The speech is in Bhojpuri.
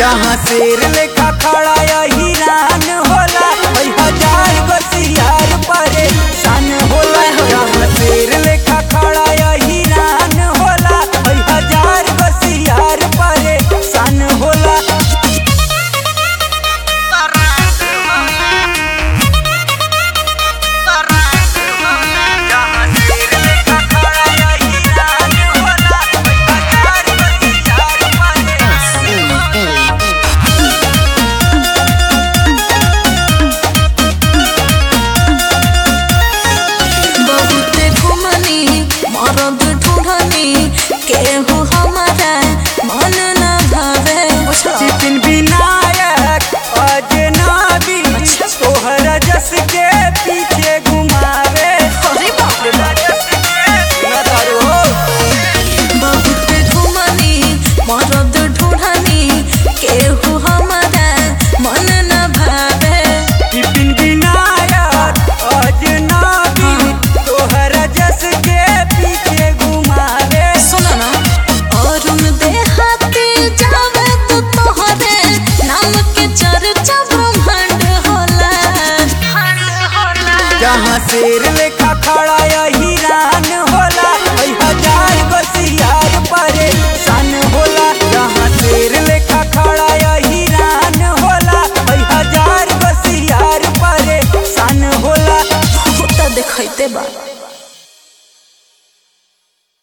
जहाँ शेर लेखा खड़ा हिरान होला ओइ हजार बसियार परे सन होला जहाँ शेर लेखा खड़ा हिरान होला ओइ हजार बसियार परे सन होला जहाँ शेर लेखा खड़ा हिरान होला ओइ हजार बसियार परे बहुते घुमनी मरद ढूढ़नी केहू हमारा मन न भावे जितिन विनायक अजनबी तोहरा जस के पीछे घुमावे अरे बाप रे बाप। न धरो बहुते घुमनी मरद ढूढ़नी केहू हमारा मन न भावे जितिन विनायक अजनबी तोहरा जस के पीछे घुमावे सुनो ना अरुण देहाती जावे तो तोहरे नाम के चर्चा ब्रह्मांड होला जहाँ शेर लेखा खड़ा